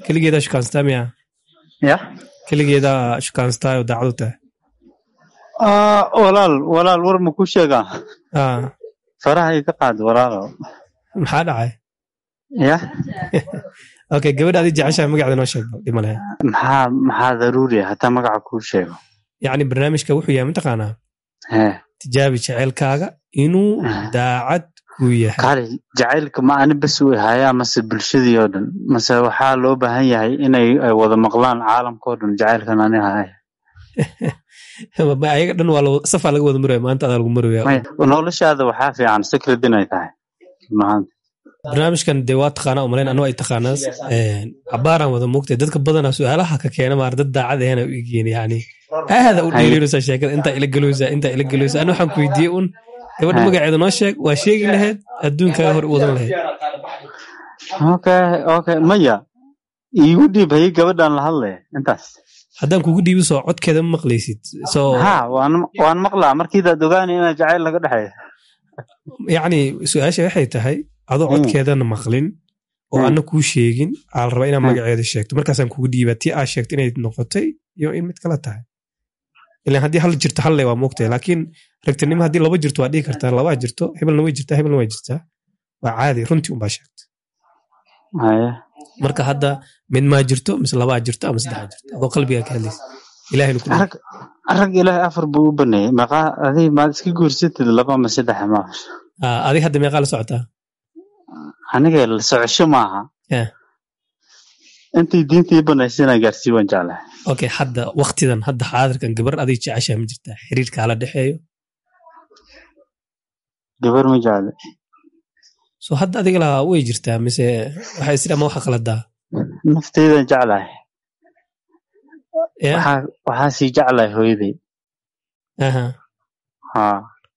keligeedaa shukaansataa miya ya keligeedaa shukaansataa oo daacad u tahay Ah, walaal walaal war ma ku sheegaa Ah, faraha iga qaad walaalo maxaa dhacay ya okay gabadha adi jeceshahay magaceeda noo sheeg dhima lahayd maxaa maxaa daruuri ah hataa magaca kuu sheego yacni barnaamijka wuxuu yahay mataqaanaa he tijaabi jeceylkaaga inuu daacad ku yahay kali jacaylka ma ani bas u hayaa mase bulshadii oo dhan mase waxaa loo baahan yahay inay ay wada maqlaan caalamka oo dhan jacaylkan ani haya Ma ayaga dhan waa la- safaa laga wada maraya maanta adaa lagu maraya Maya, noloshaada waxaa fiican secret inay tahay mahad barnaamijkan dee waa taqaanaa umalayn anuu ay taqaanaa cabaaraan wada moogtay dadka badanaa su-aalaha ka keena maar dad daacad ahena u egeen yani aada u dhiirinaysaa sheekada intaa ila geloysaa intaa ila geloysaa ani waxaan ku weydiiyey un gabadha Hai. magaceeda noo sheeg waa sheegi lahayd adduunkaaga hor u wadan lahayd okay okay maya iigu dhiib hayay gabadhan la hadlaya intaas haddaan kugu dhiibi soo codkeeda ma maqlaysid soo ha waan waan maqlaa markiidaad ogaanay inaa jacayl laga dhexeeyo yacni su-aasha waxay tahay adoo Mm. codkeedana maqlin oo Mm. ana kuu sheegin aa la rabaa inaa Mm. magaceeda sheegto markaasaan kugu dhiibaa tii aa sheegto inay noqotay iyo in mid kala tahay ilan haddii hal jirto halle waa moogtahay laakiin ragtinimo haddii laba jirto waa dhihi kartaa labaa jirto hebelna way jirtaa hebelna way jirtaa waa caadi runtii unbaa sheegta haya marka hadda mid maa jirto mise labaa jirto ama saddexaa jirto adoo qalbigaa ka hadlaysa ilahayna ku rag rag ilaahay afar buu u baneeyey maqaa adig maad iska guursatid laba ama saddex ma Ah, adig hadda meeqaa la socotaa aniga la socosho maaha Yeah. intii diintii banaysa inaan gaarsii waan jeclahay okay hadda waktidan hadda xaadirkan gabar adig jeceshaa ma jirtaa xiriirkaa la dhexeeyo gabar ma jecle so hadda adiga lahaa way jirtaa mise waxay isdhi ama waxa qaladaa nafteydan jeclahay Yeah? waxaa waxaa sii jeclahay hooyaday Aha. ha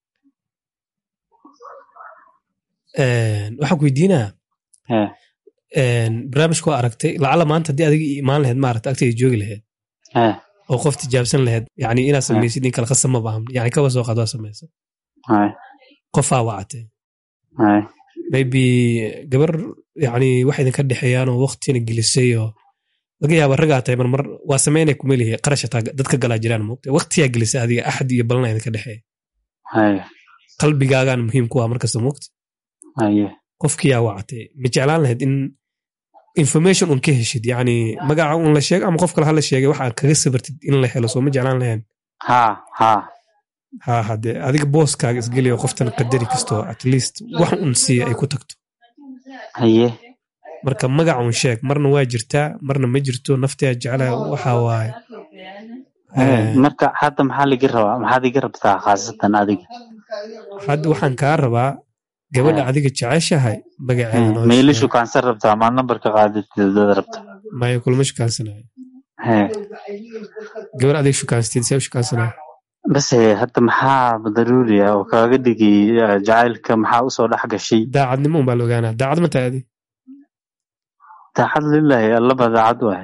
Een, waxaan ku weydiinaa he een, barnaamijka waa aragtay lacala maanta haddii adiga ii imaan lahayd maarata agteeda joogi lahayd he oo qof tijaabsan lahayd yani inaad samaysid in kale khasab ma bahan yani kaba soo qaad waa samaysa hay qofaa wacatay hay maybe gabar yani wax idinka dhexeeyaan oo waqtina gelisay oo laga yaaba ragaa tahay marmar waa sameynay kumelihi qarash hataa dadka galaa jiraan moogta waqtiyaa gelisay adiga axad iyo balana idinka dhexeeya hay qalbigaagaan muhiim ku ah markasta moogta haye qofkiyaa wacatay ma jeclaan lahayd in information un ka heshid yani magaca un la sheego ama qof kale hala sheegay waxaa kaga sabartid in la helo soo ma jeclaan lahayn ha ha ha hade adiga booskaaga isgeliyo qoftan qadari kastoo at least wax un siiya ay ku tagto haye marka magac un sheeg marna waa jirtaa marna ma jirto naftiyaa jeclaa waxa waaye He, marka hadda maxaa liga rabaa maxaad iga rabtaa khaasatan adiga hadda waxaan kaa rabaa gabadha He. adiga jeceshahay magaceeda noo mailishu sheeg. kaansan rabtaa maad nambarka qaadid dad rabta maya kulma shukaansanayo he gabar adiga shukaansteed see u shukaansanayo base hadda maxaa daruuri ah oo kaaga dhigay eh, jacaylka maxaa usoo dhex gashay daacadnimo un baa la ogaanaa daacad ma tahay adi daacad lilahi allaba daacad waay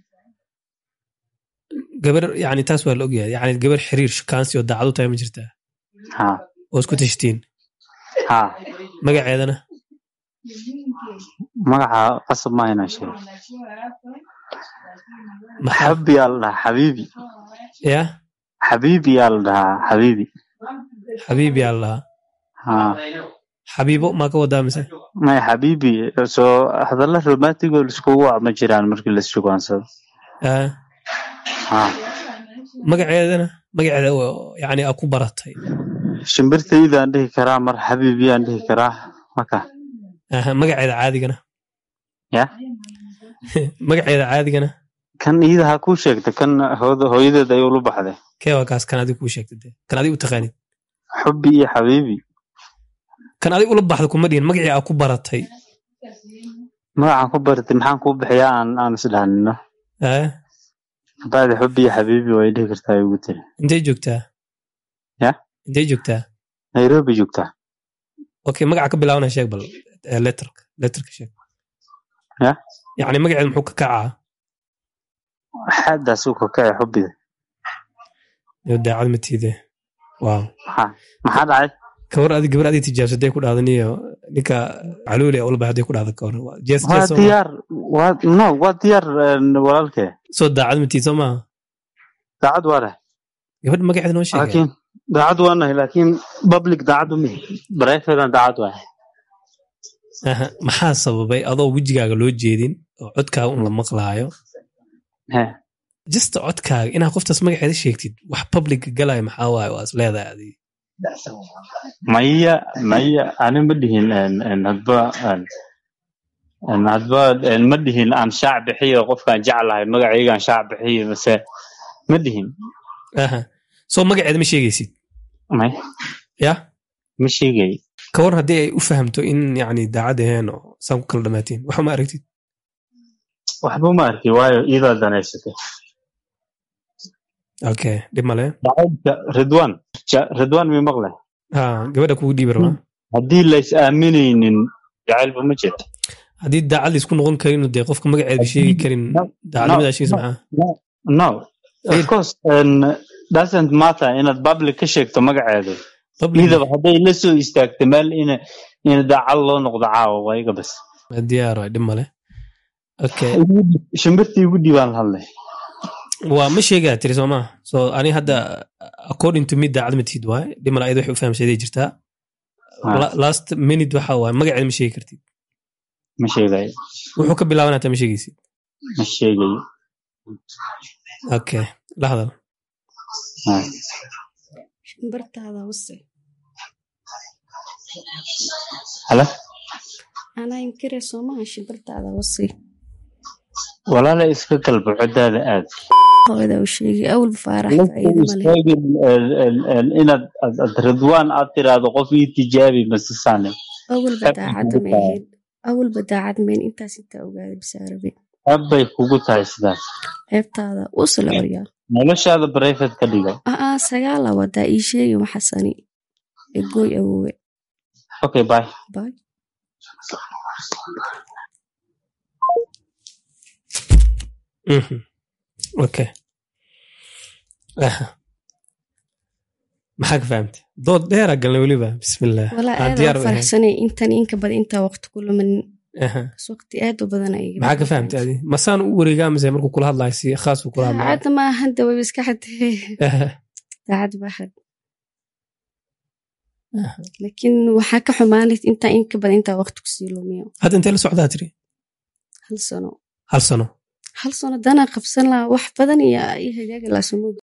gabar yani taas waa la ogyahay yani gabar xiriir shukaansi oo daacad u tahay ma jirtaa ha oo isku tashtiin ha magaceedana magaca qasab ma inaan sheego maxaa xabi yaa la dhahaa xabiibi ya xabiibi yaa la dhahaa xabiibi xabiib yaa la dhahaa ha xabiibo maa ka wadaa mise maya xabiibi soo hadalla romantic oo laiskugu wac ma jiraan markii laissugaansado Ah, ha magaceedana magaceeda oo yani aa ku baratay shimbirtaydaan dhihi karaa mar xabiibiyaan dhihi karaa maka Aha, magaceeda caadigana ya magaceeda caadigana kan iyada ha kuu sheegta kan hooda- hooyadeed ay ula baxday kee waa kaas kan adiga kuu sheegta dee kan adiga u taqaanid xubi iyo xabiibi kan adiga ula baxda kuma dhihin magacii aa ku baratay magacaan ku baratay maxaan kuu bixiyaa aan aan isdhahnino Ah, bacdi xubi iyo xabiibi way dhihi kartaa ay ugu tiri intay joogtaa Ya? intay joogtaa nairobi joogtaa okay magaca ka bilaabana sheeg bal eh, letterka letterka sheeg Ya? yani magaceeda muxuu ka kacaa xaadaas u kakacay xubida iyo daacad matiide waaw maxaa maxaa dhacay kawar adi gabar adig tijaabsaday ku dhaadan iyo ninka caluuli a ulba hadday ku dhacdo ka hor jees waa jees soo ma diyaar waa no waa diyaar een, walaalkee soo daacad matiid soo maaha daacad waa leh gabadh magaceeda noo sheegay laakiin daacad waa nahay laakiin public daacad uma brifedan daacad waa Aha, maxaa sababay adoo wejigaaga loo jeedin oo codkaaga un la maqlaayo he jista codkaaga inaad qoftaas magaceeda sheegtid wax public galaya maxaa waaye waa is leedahay adiga maya maya ani ma dhihin een, een, hadba een, een, hadba een, ma dhihin aan shaac bixiyo qofkaan jeclahay magacaygaan shaac bixiyo mase ma dhihin Aha. soo magaceeda ma sheegaysid may ya ma sheegay ka war haddii ay u fahamto in yani daacad aheen oo saan ku kala dhamaatiin waxa ma aragtid waxba ma arki waayo iyadaa danaysatay okay dhib male dacaydka ridwan Ja- ridwan mi maqle ha gabadha kugu dhiibi rabaa haddii lays aaminaynin jacaylba ma jirto haddii daacad laysku noqon karin dee qofka magaceeda sheegi karin No, daacadnimada sheegaysa maxaa no of Feel- course um, doesn't matter inaad public ka sheegto magaceedu public idaba hadday la soo istaagto meel ina ina daacad loo noqdo caawa waa iga bas diyaar waay dhib male okay shimbirtii igu dhiibaan la hadlay waa ma sheegaa tiri soo maa so ani hadda according to me daacad ma tihid waay dhib male ayada waxay u fahamsaday jirtaa Ah. La- last minute waxa waaye magaceeda ma sheegi kartid ma sheegayo wuxuu ka bilaaban hataa ma sheegaysid ma sheegayo okay la hadal Ah. shimbartaada wase hala anaa inkire soomaha shimbartaada wase walaala iska galbo codaada aad hooyada u sheegay awalba faarax La faa'iido soo ma leh istaagin, een, een, een, inaad aad- aad ridwaan aad tiraahdo qof ii tijaabi masisaane awalba Aad daacadda kugu ma tahay. ahayd awalba daacad mayn intaas intaa ogaaday bisaarabe aad bay kugu tahay sidaas ceebtaada usla oryaal noloshaada brifate ka dhigo aa sagaala wadaa ii sheegi maxasani egooy awowe okay bye bay Mhm. okay Aha. maxaa ka fahamtay dood dheera galna weliba bismillah walaa Aan aad diyaar aan u ahayn. faraxsanay intan inka badan intaa waqti ku lumanin Aha. kas waqti aad u badan ay maxaa ka fahamtay adi masaan u wareegaa mise markuu kula hadlayo si khaas uu kula hadlayo daacadda ma ahan dawa iska xadee Aha. daacad baa xad laakiin waxaa ka xumaanay intaa inka badan intaa waqti kusii lumiyo hadda intee la socdaa tiri hal sano hal sano hal sano danaa qabsan lahaa wax badan iyo ii hagaagi lahaa sumud